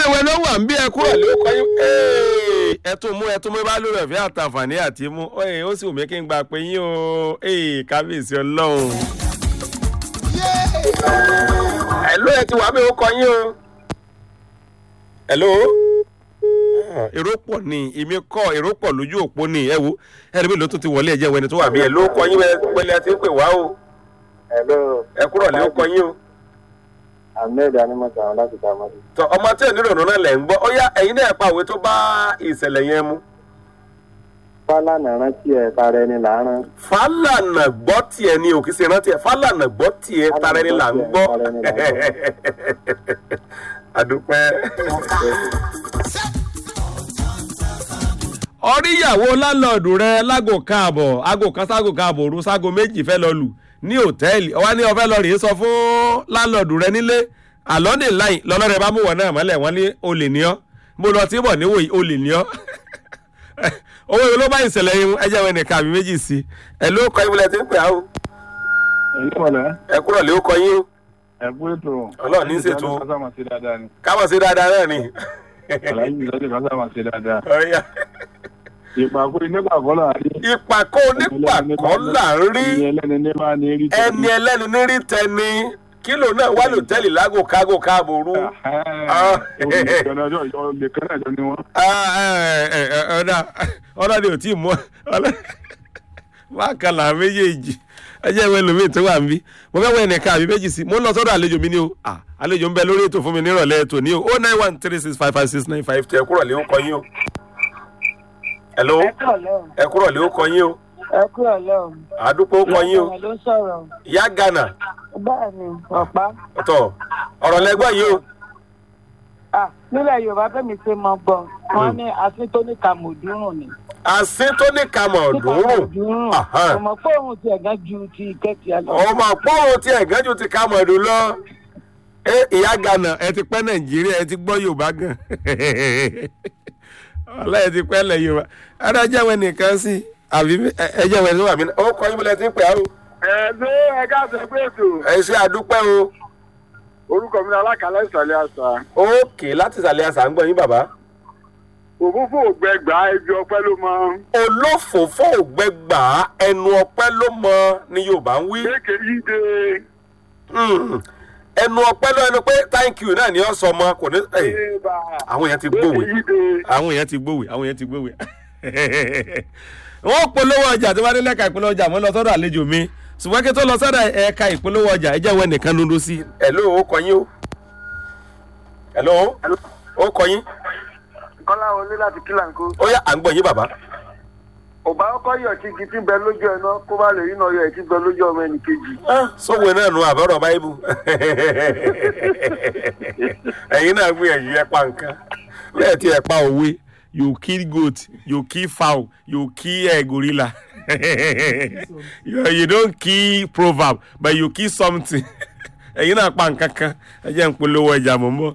ẹjẹ́ ìwé ló wà ń bí ẹ kúrò ló kọ́ yín Ee, ẹ tún mú ẹ tún mú bá lórí ọ̀fẹ́ àtàǹfààní àti mú Ee, ó sì wù mí kí n gba pé yín o Ee, kábíyèsí ọlọ́run. ẹ̀ló ẹ ti wà bí ó kọ yín o. ẹ̀ló èrò pọ̀ ni èmi kọ́ èrò pọ̀ lójú òpó ni ẹ wo ẹ̀rí mi ló tún ti wọlé ẹ̀jẹ̀ wẹni tó wà bí ẹ̀ ló kọ yín pẹ́lẹ́ ti ń pè wá o Hello, ẹ kúrò lé ó kọ yín o. Ahmed Animọ̀sán láti Tamale. tọ ọmọ tí ò ní rònú náà lẹ̀ ń gbọ́ ó yá ẹ̀yin náà pa òwe tó bá ìṣẹ̀lẹ̀ yẹn mu. Fálànà rántí ẹ̀ tara ẹni làárán. fálànà gbọ́ tiẹ̀ ni òkè ṣe rántí ẹ̀ fálànà gbọ́ tiẹ̀ tara ẹni là ń gbọ́. Tara ẹni là ń àdúpẹ́. oríyàwó lálọ́ọ̀dù rẹ lágò káàbọ̀ aago kan ságo káàbọ̀ òru ságo méjì fẹ́ lọ lù ní òtẹ́ẹ̀lì ọwá ní ọfẹ́ lọ rèé sọ fún lálọ́ọ̀dù rẹ nílé àlọ́ ní láì lọ́lọ́rẹ́ bá mú wọn náà mọ́lẹ̀ wọ́n ní olè ní ọ́ mo lọ tí bọ̀ níwò olè ní ọ́ owó yìí ló bá ìṣẹ̀lẹ̀ yìí ẹ jẹ́ wọn nìkan àbí méjì sí ẹ ló kọ ibùdó tí ń pè á o Èyí kọ̀lẹ́, ẹ kúrò lé ó kọ yín o ẹ̀kú ètò. Ọlọ́run ní í ṣètò. Kásá máa ṣe dáadáa ni. kábọ̀ sí dáadáa náà ni. Àlàyé ìlọ́dẹ̀ kásá máa ṣe dáadáa. Ọ̀ya. Ìpàkó nígbà kọ́ là rí. ìpàkó onípàkọ́ là ń rí Ẹni ẹlẹ́ni ní máa ní rí. ẹni ẹlẹ́ni ní rí tẹni kílò náà wà lòtẹ́ẹ̀lì lágò kágò káàbò rú. Olè kan náà jọ ni wọ́n. ọ̀dà ọ̀dà ni ò tí ì mú bákan là méjèèjì ẹjẹ́ ìwé lómi tó wà ń bí mo fẹ́ wọ ẹnìkan àbí méjì sí mo ń lọ sọ́dọ̀ àlejò mi ní o Ah, àlejò ń bẹ lórí ètò fún mi nírọ̀lẹ́ ètò ní o oh nine one three six five five six nine five two ẹ kúrọ̀ lé ó kọ yín o. hello ẹ kúrò lẹ́hìn ẹ kúrọ̀ lé ó kọ yín o ẹ kúrò lẹ́hìn. àdúpọ̀ ó kọ yín o ọ̀rọ̀ ló ń sọ̀rọ̀ ìyá ghana bẹ́ẹ̀ ni ọ̀pá. tọ̀ ọ̀rọ̀ lẹ́gbọ́n yìí o. Ah, nílẹ̀ yorùbá fẹ́mi ṣe mọ gbọ́ wọn ní àfi tó ní kàmùdúrùn ni. àsín tó ní kamọ̀ Ní dùnrùn kàmùdúrùn Aha. ọmọ fóònù tiẹ̀ gan ju ti ìkẹ́tì ẹ lọ. ọmọ pọ́wọ́ tí ẹ̀gán ju ti kamọ̀ dùn lọ. ẹ ìyá ghana ẹ ti pẹ́ nàìjíríà ẹ ti gbọ́ yorùbá gan ọlá ẹ ti pẹ́ lẹ̀ yorùbá adájọ́ àwọn nìkan sí àbí ẹ jẹ́ àwọn ẹ̀sìn wà mí. ó kọ́ yín bọ́lá ẹ ti ń pè á o. Ẹ ṣé ẹ káàsì pé ètò. ẹ ṣe àdúpẹ́ o. Orúkọ mi ni Alákàlẹ́ ìsàlẹ̀ àṣà. òkè láti ìsàlẹ̀ àṣà ń gbọ́ yín bàbá. Òfófó ògbẹ́gbà ẹbí ọpẹ́ ló mọ. olófòófó ògbẹ́gbà ẹnu ọpẹ́ ló mọ ni yorùbá ń wí. Kéèké yí de. Mm. ẹnu ọpẹ́ ló ẹnu pé thank you náà ni ó sọ ọmọ kò ní. Ẹ, Ébà. àwọn èèyàn ti gbòwe Kéèké yí de. àwọn èèyàn ti gbòwe àwọn èèyàn ti gbòwe. wọ́n polówó ọjà tí wọ́n dé lẹ́ka ìpolówó ọjà mo lọ sọ́dọ̀ àlejò mi ṣùgbọ́n kí tó lọ sọ́dọ̀ ẹ̀ka ìpolówó ọjà ẹ jẹ́ ìwé nìkan ló ń do sí. ẹ̀ló ó kọ yín o. ẹ̀ló ó kọ yín. Kọ́lá wọlé láti Kílàńkó. ó yá à ń gbọ́ yín bàbá. Ọba ọkọ yọ̀ tí igi tí ń bẹ lójú ẹ̀ náà kó bá lè rí náà yọ ẹ̀ tí ń bẹ lójú ọmọ ẹnì kejì. sọ́wọ́ náà nu àbọ̀rọ̀ báyìí ẹ̀yin náà gbìyànjú ẹ pa nǹkan bẹ́ẹ̀ tí ẹ pa òwe you kill goat you kill fowl you kill uh, gorilla you, you don't kill proverb but you kill something ẹ̀yin náà pa nǹkan kan ẹ jẹ́ ń polówó ẹja mọ̀ ń bọ̀.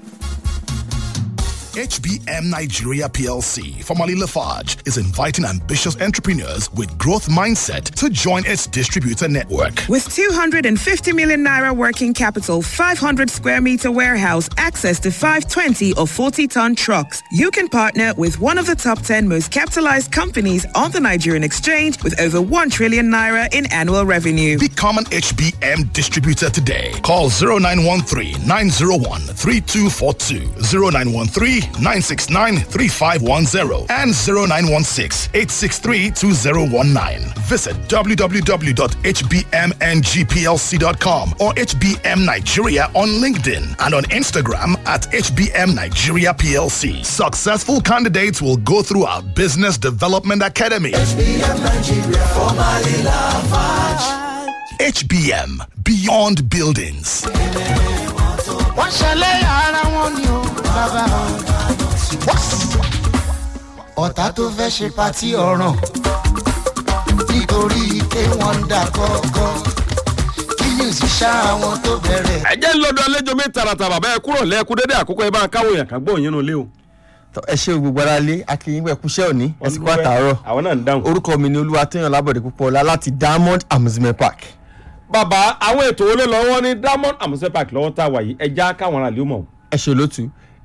HBM Nigeria PLC, formerly Lafarge, is inviting ambitious entrepreneurs with growth mindset to join its distributor network. With 250 million naira working capital, 500 square meter warehouse, access to 520 or 40 ton trucks, you can partner with one of the top 10 most capitalized companies on the Nigerian exchange with over 1 trillion naira in annual revenue. Become an HBM distributor today. Call 0913 901 3242, 0913 969 3510, and 0916 863 2019. Visit www.hbmngplc.com or HBM Nigeria on LinkedIn and on Instagram at HBM Nigeria PLC. Successful candidates will go through our Business Development Academy. HBM Beyond Buildings. wọ́n ṣẹlẹ̀ ara wọn ni ó bàbá ọ̀tá tó fẹ́ ṣe patí ọ̀ràn nítorí pé wọ́n ń dà kọ́kọ́ kí ni òṣìṣẹ́ àwọn tó bẹ̀rẹ̀. ẹ jẹ́ lọ́dọ̀ àlejò mi tààràtà bàbá ẹ kúrò lẹ́ẹ̀kú dédé àkókò ẹ bá ń káwọ́ yàn ká gbọ́ òyìn nulẹ̀ o. Tọ́, ẹ ṣe gbogbo ara lé akínyìn pẹ kúṣẹ́ òní ẹ sì kó àtàárọ̀ àwọn náà ń dáhùn. orúkọ mi ni olúwatóyàn lábọ̀dé púpọ̀ ọlá láti diamond amusement park. bàbá àwọn ètò wo ló lọ wọn ní diamond amusement park lọ́wọ́ tá a wà yìí ẹja káwọn aráàlú mọ̀. ẹ ṣe olótú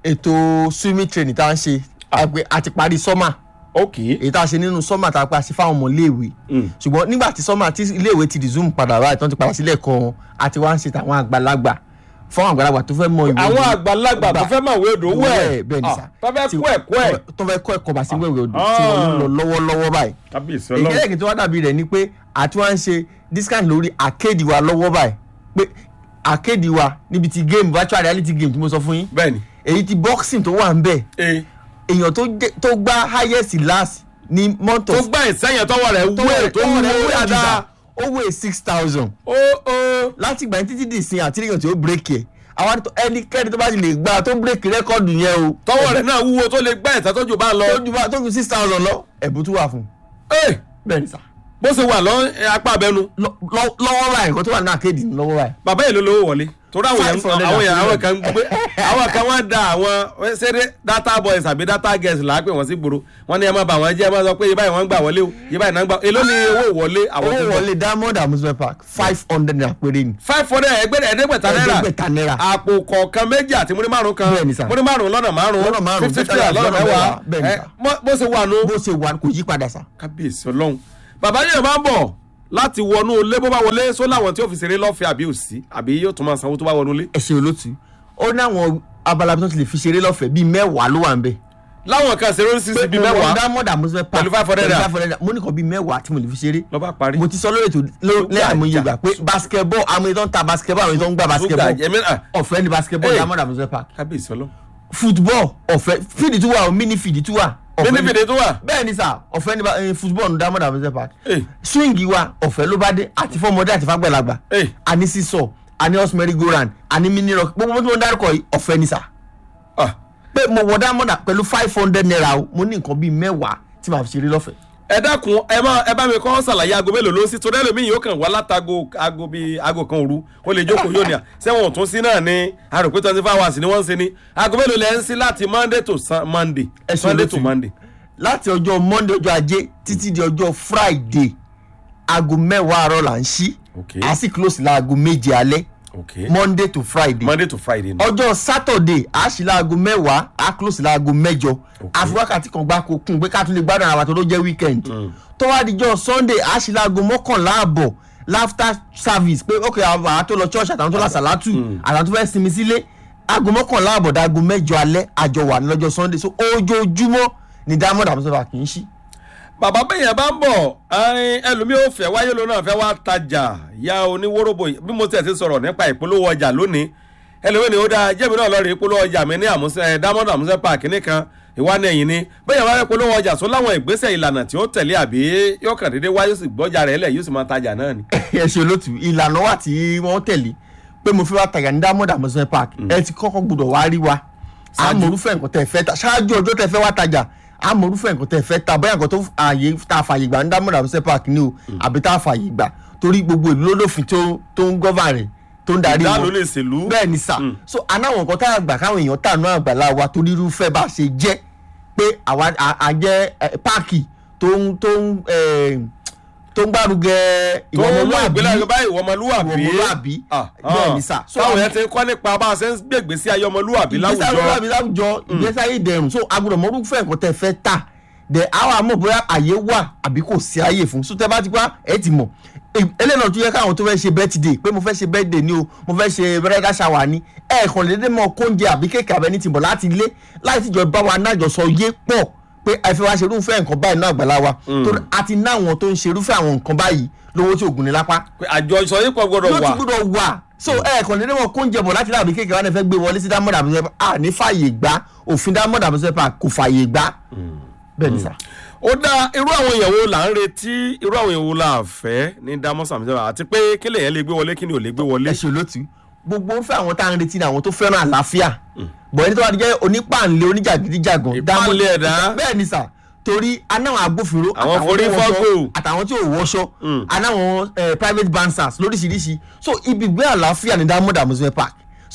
ètò swimming training tá à ń ṣe àgbẹ̀ àti parí sọ́mà ok èyí tá a ṣe nínú sọ́mà tá a pa ṣe fáwọn ọmọ iléèwé Mm. ṣùgbọ́n nígbà tí sọ́mà tí iléèwé ti resume padà báyìí tán ti padà sílẹ̀ kan àti wá ń ṣe tàwọn àgbàlagbà fáwọn àgbàlagbà tó fẹ́ mọ ìwé àwọn odò. àgbàlagbà tó Gbà- fẹ́ máa wé odò wẹ̀ bẹ́ẹ̀ ni sà tó fẹ́ Tí- kó ẹ̀kọ́ ẹ̀ tó fẹ́ kọ́ ẹ̀kọ́ bá sí wẹ̀wẹ̀ odò tí wọ́n ń lọ lọ́wọ́lọ́wọ́ báyìí kábíyèsí ọlọ́run ìkẹ́lẹ́kì tó wá dàbí rẹ̀ ni pé àti wá ń ṣe discount lórí arcade wa lọ́wọ́ báyìí pé arcade wa níbi ti game virtual reality game tí mo sọ fún yín bẹ́ẹ̀ ni èyí ti boxing tó wà ń bẹ̀ ee èèyàn tó jẹ́- tó gbá highest last ní month tó of gbá ìsẹ́yìn tọwọ́ rẹ̀ wúwo tó wúwo dáadáa ó wé six thousand ó ó láti ìgbà yẹn títí di ìsìn àti èèyàn tí ó bírèkì ẹ̀ àwọn àti ẹnikẹ́ni tó bá ti lè gbá tó bírèkì rẹ́kọ̀dù yẹn o tọwọ́ rẹ̀ náà wúwo tó lè gbá ìta tó jù bá lọ tó ju bá- tó ju six thousand lọ ẹ̀bùn tún wà fún un ee bẹ́ẹ̀ ni sà bó ṣe wà lọ ẹ, apá abẹnu Lọ- lọ- lọ́wọ́ báyìí nǹkan tó wà ní àkéèdì ní lọ́wọ́ báyìí bàbá yìí ló lówó wọlé torí àwọn èèyàn 500 àwọn èèyàn àwọn àti kan ń gbé àwọn kan wọ́n da àwọn ṣeré data boys àbí data girls là á pè wọ́n sí gbòòrò wọ́n ní ẹ má bà wọ́n jẹ́ ẹ má sọ pé yìí báyìí wọ́n ń gbà wọlé o yìí báyìí náà ń gbà èló ni owó wọlé àwọn tó ń owó bọ̀ wọlé diamond amusement park five hundred naira péré ni five hundred ẹgbẹ̀rẹ̀ ẹ̀ẹ́dẹ́gbẹ̀ta náírà ẹ̀ẹ́dẹ́gbẹ̀ta náírà àpò kọ̀ọ̀kan méjì àti múrí márùn kan Bẹ́ẹ̀ ni sà. múrí márùn lọ́nà márùn Lọ́nà márùn-ún, fifty bẹ́ẹ̀ naira lọ́nà lọ́nà mẹ́wàá mẹ́wàá, bẹ́ẹ̀ ni ẹ, sà. mọ́- bó ṣe wà nù bó ṣe wà kò yí padà sà kábíyèsí ọlọ́run bàbá yẹn máa ń bọ̀ láti wọnú ilé bó bá wọlé só láwọn tí ó fi ṣeré lọ́fẹ̀ẹ́ àbí òsì àbí yóò tún máa sanwó tó bá wọnú ilé ẹ ṣe olótú ó ní àwọn abala bí wọ́n ti lè fi ṣeré lọ́fẹ̀ẹ́ bíi mẹ́wàá ló wà ń bẹ̀ láwọn kan ṣeré oríṣiríṣi bíi mo wọ mẹ́wàá diamond amusement park Pẹ̀lú 500 naira. pẹ̀lú 500 naira. mo ní kan bíi mẹ́wàá tí mo lè fi ṣeré lọ́ba parí. mo ti sọ lórí ètò lẹ́yìn àmúyẹ gbà pé basketball àwọn ètò ń ta basketball àwọn ètò ń gbà basketball Ṣúgà, ẹ̀mí náà. ọ̀fẹ́ ni basketball Hey. diamond amusement park kábíyèsí ọlọ́run. football ọ̀fẹ́ fídì tún wà o mini fídì tún wà ọ̀fẹ́ bíní ni- fìdí tó wà. bẹ́ẹ̀ ni sà ọ̀fẹ́ ni ba- eh, football ní diamond amusement park Hey. swing wa ọ̀fẹ́ ló bá dé àti fọmọdé àti fagbẹ̀lagbà Hey. àní sísọ àní horse merry go round àní mini rock gbogbo tí wọ́n dárúkọ yìí ọ̀fẹ́ ni sà Ah, pé mo wọ diamond pẹ̀lú five hundred naira o mo ní nǹkan bíi mẹ́wàá tí màá fi ṣeré lọ́fẹ̀ẹ́ ẹ dákun ẹ má ẹ bá mi kọ́ ṣàlàyé aago mélòó ló ń sí torí ẹlòmíì yóò kàn wá látago aago bíi aago kan òru ó lè jókòó yóò ní à sẹ́wọ̀n tún sí náà ní àròpé twenty four hours ni wọ́n ń ṣe ní aago mélòó lẹ́ ń sí láti monday to Sun- monday Ẹ ṣe sunday olóòtú. to monday. láti ọjọ́ monday ọjọ́ ajé títí di ọjọ́ friday aago mẹ́wàá àárọ̀ là ń ṣí Okay. a sì close láago méje alẹ́ okay monday to friday monday to friday ni. ọjọ́ saturday a ṣí láago mẹ́wàá a close láago mẹ́jọ àfi wákàtí kan gbáko kún pé ká tún lè gbádùn ara wa tó ló jẹ́ weekend tó wá dijọ́ sunday a ṣí láago mọ́kànlá àbọ̀ laughter service pé ok àwọn àwọn tó lọ church àtàwọn tó lọ sàlátù àtàwọn tó fẹ́ sinmi sílé aago mọ́kànlá àbọ̀ dáago mẹ́jọ alẹ́ àjọ wà ní lọ́jọ́ sunday so ojoojúmọ́ ni diamond àbúsọ̀fà kì í ṣí. bàbá bẹ́yẹn bá ń bọ̀ ẹyin ẹlòmíì ò fẹ́ wáyé lónà fẹ́ wá tajà ya oníwóróbó yìí bí mo tẹ̀ sí sọ̀rọ̀ nípa ìpolówó ọjà lónìí ẹlòmíì ni ó dáa jẹ́mi náà lọ́ọ́ rí ìpolówó ọjà mi ní àmúṣe ẹ̀ diamond àmúṣe park nìkan ìwà ní ẹ̀yìn ni bẹ́yẹn bá fẹ́ polówó ọjà sọ láwọn ìgbésẹ̀ ìlànà tí ó tẹ̀lé àbí yóò kàn déédéé wáyé sì gbọ́jà rẹ̀ lẹ̀ yóò sì máa tajà náà ni. ẹ ṣe olótù ìlànà wà tí wọ́n tẹ̀lé pé mo fi wá tajà ní diamond amusement park ẹ ti kọ́kọ́ gbọ́dọ̀ wá rí wa àmọ̀rúfẹ́ nǹkan tẹ̀ fẹ́ ta ṣáájú ọjọ́ tẹ̀ fẹ́ wá tajà àmọ̀rúfẹ́ nǹkan tẹ̀ fẹ́ ta bóyá nǹkan tó ààyè tá a fààyè gbà ní diamond amusement park ni o àbí tá a fààyè gbà torí gbogbo ìlú lólófin tó tó ń gọ́fà rẹ̀ tó ń darí ìdá ló lè ṣèlú. bẹ́ẹ̀ ni sà so anáwọn nǹkan tá a gbà káwọn èèyàn tà náà àgbàlá wa torí irúfẹ́ bá a ṣe jẹ́ pé àwa à- à jẹ́ eh, páàkì tó ń tó ń eh, tó ń gbárùgẹ tó ń mú ìwọ̀mọlúàbí ìgbéláyé báyìí ìwọ ọmọlúwàbí. ìwọ̀mọlúàbí Ah, bẹ́ẹ̀ ah. ni sà so táwọn yẹn ti ń kọ́ nípa bá a ṣe ń gbègbè sí ayé ọmọlúwàbí ìgbésí láwùjọ. ayé láwùjọ ìgbésí ayé ìdẹrùn so agbọ́dọ̀ mọ irúfẹ́ nǹkan tẹ́ fẹ́ tà dẹ àwọn àmọ́ bóyá àyè wà àbí kò sí àyè fún so tẹ́ bá ti pa ẹ ti mọ̀ eléyìí náà tún yẹ káwọn tó fẹ́ ṣe birthday pé mo fẹ́ ṣe birthday ni o mo fẹ́ ṣe bridal shower ni ẹ kàn lédè mọ kóúnjẹ àbí kéèkì abẹ́ni ti bọ̀ láti ilé láì tíjọ bá wa nájọsọ yé pọ̀ pé ẹ fẹ́ wá ṣe irúfẹ́ nǹkan báyìí náà àgbàlá wa torí a ti ná àwọn tó ń ṣe irúfẹ́ àwọn nǹkan báyìí lówó tí ògùn ní lápá pé àjọṣọ yìí pọ̀ gbọ́dọ̀ ló ti wà. gbọ́dọ̀ wà so ẹ kàn lédè mọ kóúnjẹ bọ̀ láti láàbí kéèkì wa náà fẹ́ gbé wọlé sí dámọ̀dà àbúṣe à ní fààyè gbá òfin dámọ̀dà àbúṣe kò fààyè gbá bẹ́ẹ̀ ni sà. ó dá irú àwọn èèyàn wo là ń retí irú àwọn èèyàn wo là fẹ́ ní damus àmì àti pé kí lèyàn lè gbé wọlé kí ni ò lè gbé wọlé. ẹ ṣe olótú gbogbo ń fẹ́ àwọn tá à ń retí ni àwọn tó fẹ́ràn àlàáfíà bọ̀ ẹni tó bá ti jẹ́ onípàǹlẹ̀ oníjàgídíjàgan Ìpáǹle dámọ̀- ẹ̀dá. bẹ́ẹ̀ ni sà torí anáwọn agbófinró Àwọn àtàwọn forí tó wọṣọ, fọ́gbò. àtàwọn tí ò wọṣọ anáwọn eh, private bankers lóríṣiríṣi so ibi ìgbé àlàáfíà ní diamond amusement park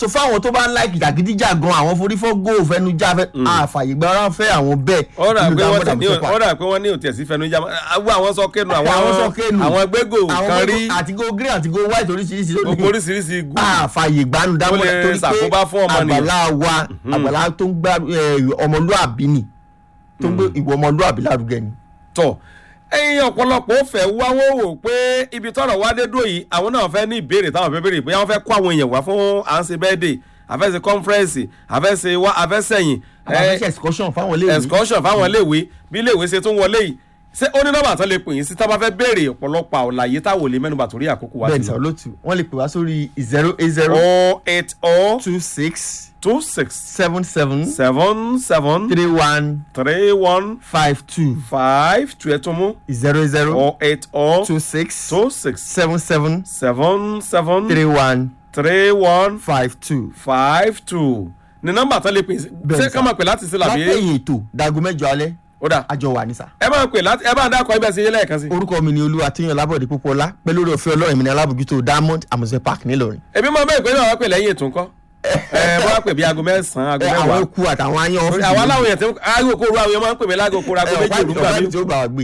so fáwọn tó bá ń láìkì jàgídíjà gan àwọn forífọ́ góò fẹnu já fẹ àfàyè gba ara fẹ́ àwọn bẹ́ẹ̀ ó rà nínú pé wọ́n Diamond tẹ̀ ní Amusopa. ó rà pé wọ́n ní òtí ẹ̀sìn fẹnu jámọ́ àwọn àwọn sọ kéènù àwọn àwọn sọ kéènù àwọn gbégò àwọn kan gbogbo- rí àti go green àti go white oríṣiríṣi ló ní gbogbo oríṣiríṣi igun àfààyè gbanu dámọ̀ Ó lè torí pé ṣàkóbá fún ọmọnìyàn. àgbàlá wa àgbàlá tó ń gbá eh, ọmọlúàbí ni tó ń gbé ìwọ ọmọlúàbí lárugẹ ni. tọ̀ ẹyin ọ̀pọ̀lọpọ̀ ó fẹ́ wá wọ́n wò pé ibi tọ́rọ̀ wá dé dúró yìí àwọn náà fẹ́ ní ìbéèrè táwọn fẹ́ béèrè pé àwọn fẹ́ kó àwọn èèyàn wá fún à ń ṣe bẹ́ẹ̀dẹ̀ àfẹ́sẹ̀ kọ́nfẹ́rẹ́nsì àfẹ́sẹ̀ wá àfẹ́sẹ̀yìn àbáfẹ́sẹ̀ excursion fáwọn ilé ìwé excursion fáwọn iléèwé bí iléèwé ṣe tún wọlé yìí ṣé ó ní nọ́mbà tó lè pè yín sí tá a bá fẹ́ béèrè ọ̀pọ̀lọpọ̀ àwòláyé táwọn ò lè mẹ́nuba torí àkókò wa bẹ́ẹ̀ ti ní lọ. sàlótù wọ́n lè pè wá sórí zero eight zero oh eight oh two six two six seven seven seven seven three one three one five two five two ẹ̀ tún mú zero zero oh eight oh two six two six seven seven seven seven three one three one five two. five two ní nọ́mbà tó lè pè sí Bẹ́ẹ̀ ṣé sà. ká máa pè láti sí làbí látẹ̀yìn ètò dago mẹ́jọ alẹ́ ó dà àjọ wà ní sà. ẹ máa pè láti ẹ bá ń dákọ ibẹ̀ sí yé lẹ́ẹ̀kan sí. orúkọ mi ni olúwa tíyan lábọ̀dé púpọ̀lá pẹ̀lú orí ọ̀fẹ́ ọlọ́run mi ní alábòjútó diamond amusement park ńìlọrin. èmi máa bẹ́ẹ̀ pé náà wá pè lẹ́yìn ètò ńkọ́ ẹ bá wá pè bí aago mẹ́sàn-án aago ẹ àwọn mẹ́wàá eku àtàwọn ayan Torí ọ́fíìsì àwọn aláwọ̀ yẹn tí aago kó ru àwọn yẹn máa ń pè mí láago kó ra aago méjì òru gbà mí. tí ó gbà wá gbé.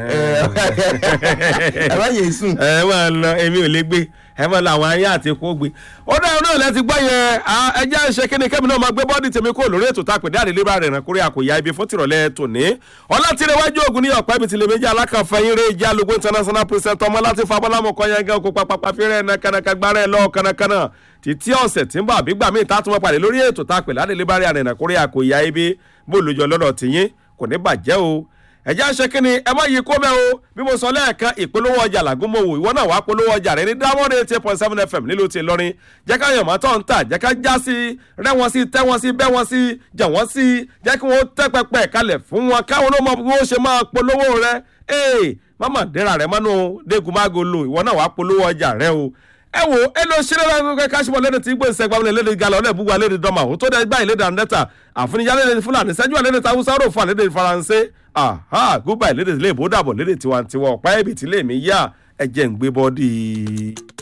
Ẹ̀hẹ́n. ẹ má yẹ sùn. ẹ máa lọ èmi ò lè gbé ẹ máa lọ àwọn ayé àti epo gbé ó dáa náà lẹ ti gbọ́ yẹn à, ẹ jẹ́ ṣe kíni kẹ́mi náà máa gbé bọ́ọ̀dì tèmi kó lórí ètò tá a pè ní àdélébà rẹ̀ ràn kórè àkòyà ibi fún tìrọ̀lẹ́ tòní ọlátìrẹwájú ògùn ní ọ̀pẹ́ ibi tìlẹ̀ méjì alákànfẹ́yìn rẹ̀ ìjà lógo international president ọmọ láti fa bọ́lámù kọ́ yẹn gan kó papapa fẹ́rẹ́ ẹ̀nà kànàkà gbára ẹ̀ lọ́ọ̀ kànàkànà títí ọ̀sẹ̀ tí ń bọ̀ àbígbà míì tá a tún mọ́ pàdé lórí ètò tá a pè ládélébà rẹ̀ ràn kórè àkòyà ibi bó lójọ lọ́dọ̀ tìyín kò ní bàjẹ́ o ẹ̀jẹ̀ ń ṣe kí ni ẹ má yí kó mẹ́ o bí mo sọ lẹ́ẹ̀kan ìpolówó ọjà làgúnmọ̀wò ìwọ náà wàá polówó ọjà rẹ ní diamond eighty eight point seven fm nílùú ti Ìlọrin jẹ́ ká yàn mọ́tò ń tà jẹ́ ká já sí rẹ́ wọn sí tẹ́ wọn sí bẹ́ wọn sí jà wọ́n sí jẹ́ kí wọ́n tẹ́ pẹpẹ kalẹ̀ fún wọn káwọn ló mọ bí wọ́n ṣe máa polówó rẹ ee mama dẹ́ra rẹ mọ́nú dégùmágo lo ìwọ náà wàá polówó ọjà rẹ o ẹ wo ẹ lọ ṣeré lọ́wọ́ kẹ́kẹ́ káṣímọ̀ lẹ́nu tí gbèsè gbàmúlẹ̀ lẹ́nu galọ̀ ọ̀lẹ́ búwa lẹ́nu dọ́mà ó tó dẹ́ gbá ìlédè àndẹ́ta àfúnijá lẹ́nu fúlàní sẹ́jú àlẹ́nu tàwùsá rò fún àlẹ́dẹ̀ faransé aha gúbà ìlédè ilé ìbò dàbọ̀ lédè tiwantiwa ọ̀pá ẹ̀bì tí lèmi yá ẹ̀jẹ̀ ń gbé bọ́dì.